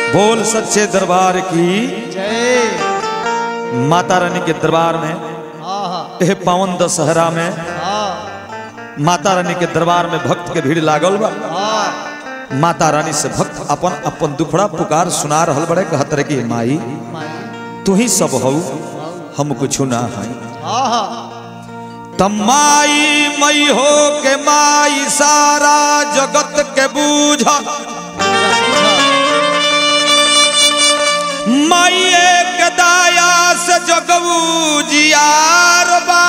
बोल सच्चे दरबार की जय माता रानी के दरबार में आहा एह पावन दशहरा में आ माता रानी के दरबार में भक्त के भीड़ लागल बा आ माता रानी से भक्त अपन अपन दुखड़ा पुकार सुना रहल बड़े कहत रहे कि माई माई तू ही सब हऊ हम कुछ ना है आहा तमाई मई हो के माई सारा जगत के बूझ माई एक दाया से जगबू जियार बा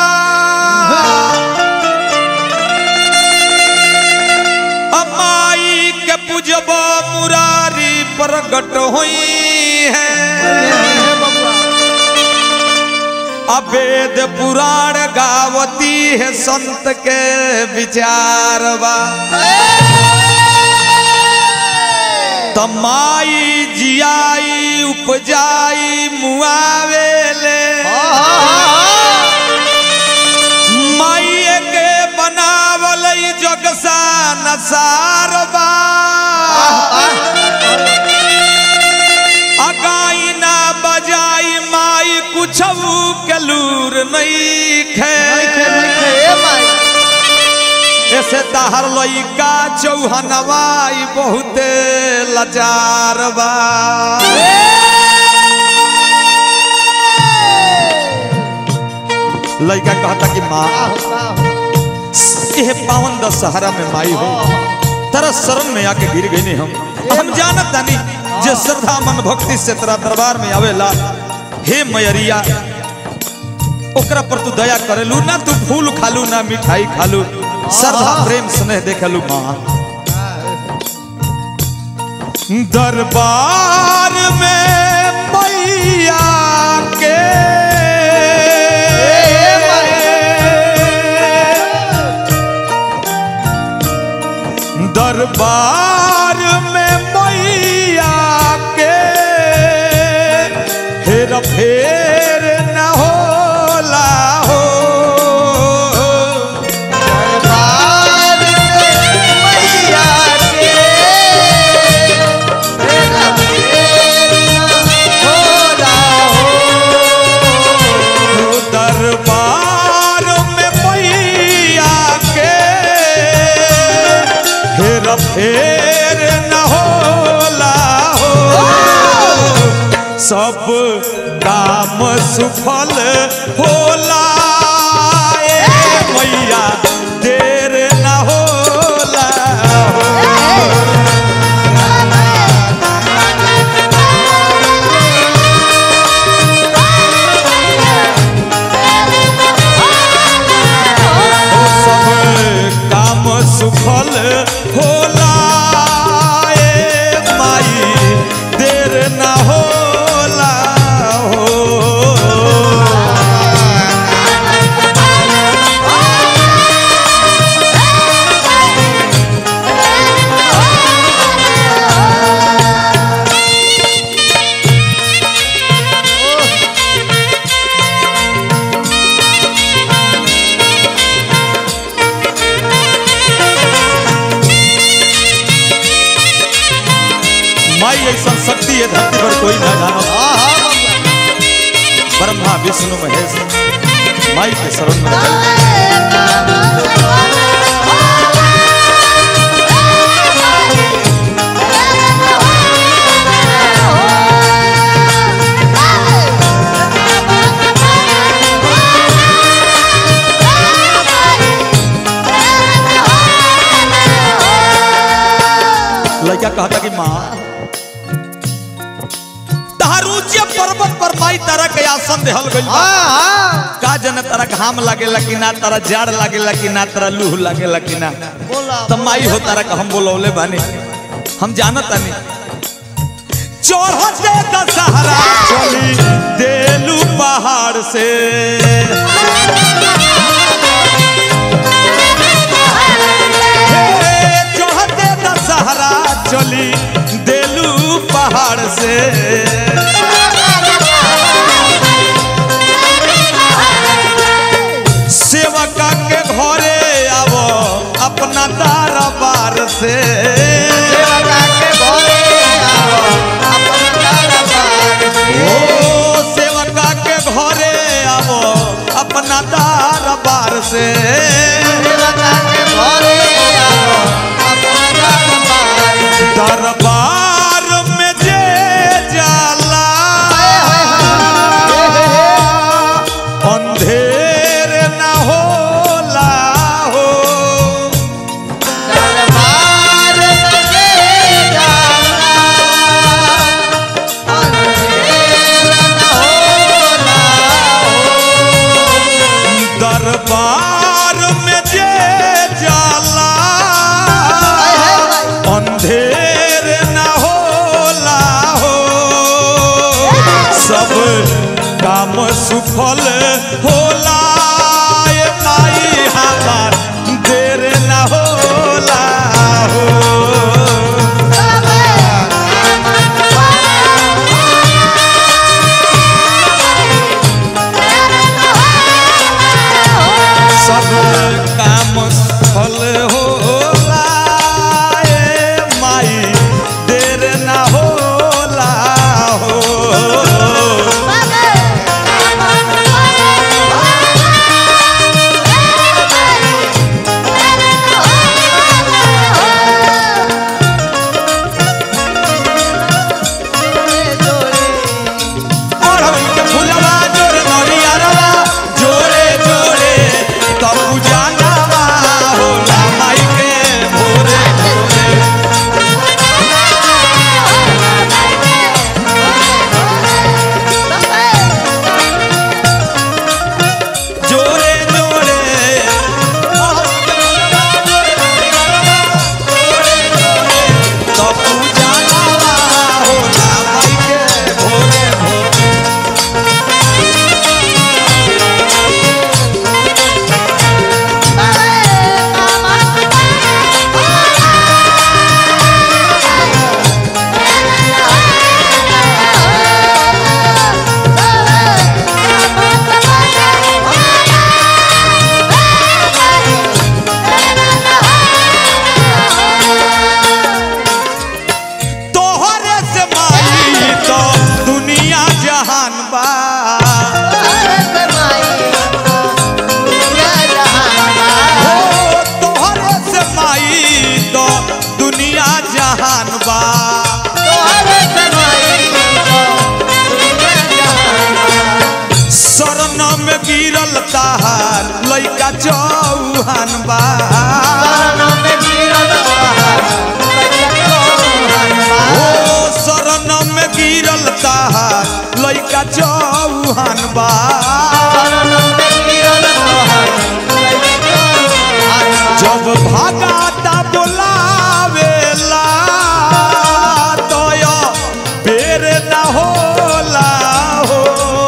अमाई के पूजब मुरारी प्रगट हुई है हे बबुआ अवेद पुराण गावती है संत के विचार बा तमाई जियाई उपजाई मुआवेले माई के बनावल ई जगसा नसार बा अगाई ना बजाई माई कुछ के लूर नहीं खे ऐसे तहर लइका चौहनवाई बहुते लाचार बा लइका कहता कि माँ यह पावन दशहरा में माई हो तेरा शरण में आके गिर गई हम हम जानत तानी जे श्रद्धा मन भक्ति से तेरा दरबार में आवेला हे मैरिया ओकरा पर तू दया करेलू ना तू फूल खालू ना मिठाई खालू श्रद्धा प्रेम स्नेह देखलू माँ दरबार में मैया के दरबार में मैया के हेर फेर न होला हो दरबार में मैया के हेर फेर न होला हो सब काम सुफल होला ए मैया देर न होला हो सब काम सुफल होला ए माई देर न होला हो माई ऐसा शक्ति है धरती पर कोई ना जानो ब्रह्मा विष्णु महेश माई के शरण में चल लड़का कहता कि माँ तहारूचे पर्वत पर माई तारा के आसन देहल गइल बा का जन तारा घाम लागेला कि ना तारा जाड़ लागेला कि ना तारा लूह लागेला कि ना त माई हो तारा का हम बोलौले बानी हम जानत तानी चढ़ते दशहरा चली देलू पहाड़ से हे, चढ़ते दशहरा चली देलू पहाड़ से सेवका के घरे आवो अपना दरबार से के भोरे आओ दरबार में जे जाला अंधेर न होला हो दरबार में जे जाला, अंधेर न होला दरबार में जे जाला अंधेर न होला हो सब काम सुफल होला ए माई हमार देर न होला हो सब काम फल होला ए माई देर न होला हो अरहुल के फुलवा जोरे नरियरवा जोरे जोरे तब पूजनवा होला माई के भोरे भोरे जोरे जोरे अरहुल के फुलवा जोरे नरियरवा जोरे जोरे तब पूजनवा होला माई के भोरे भोरे तोहरे से माई तो दुनिया जहान बा हो तोहरे से माई तो दुनिया जहान बा शरण में गिरल ताहार लइका चौहान बा हो शरण में गिरल ताहार लइका चौहान बा जब भागाता बोलावेला तोय बेर न होला हो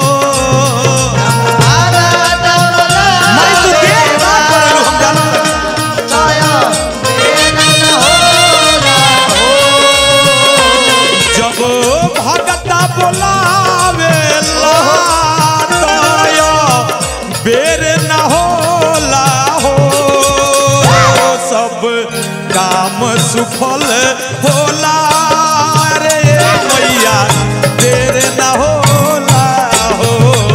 मैं तो देख ना करू हम जानत जब भगता बोलावेला तोय बेर न होला हो सब काम सुफल होला रे मैया देर न होला हो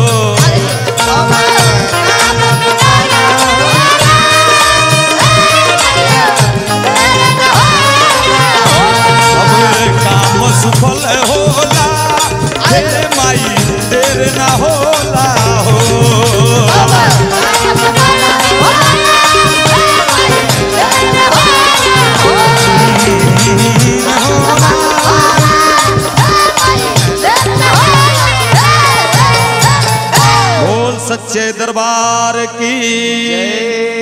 सब काम सुफल होला हे माई देर न होला हो बोल सच्चे दरबार की